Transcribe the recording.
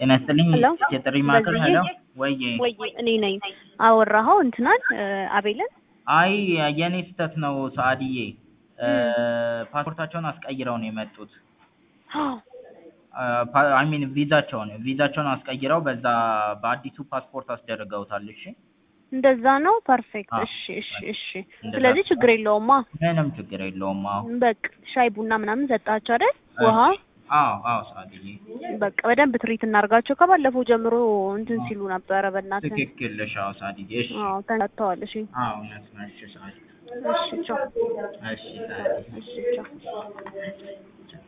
ጤና ይስጥልኝ ሄሎ የጥሪ ማዕከል ሄሎ ወይ ወይ እኔ ነኝ አወራኸው እንትናን አቤልን አይ የኔ ስህተት ነው ሰአድዬ ፓስፖርታቸውን አስቀይረው ነው የመጡት አይ ሚን ቪዛቸውን ቪዛቸውን አስቀይረው በዛ በአዲሱ ፓስፖርት አስደርገውታል እሺ እንደዛ ነው ፐርፌክት አዎ። እሺ እሺ እሺ እንደዛ ስለዚህ ችግር የለውማ ምንም ችግር የለውም አዎ በቃ ሻይ ቡና ምናምን ሰጣቸው አይደል ውሃ አዎ አዎ ሰአድዬ በቃ በደንብ ትሪት እናርጋቸው ከባለፈው ጀምሮ እንትን ሲሉ ነበረ በእናትህ ትክክል ነሽ አዎ ሰአድዬ እሺ አዎ ተንተዋል እሺ አዎ እውነት ነው እሺ ሰአድዬ እሺ ቻው እሺ ሰአድዬ እሺ ቻው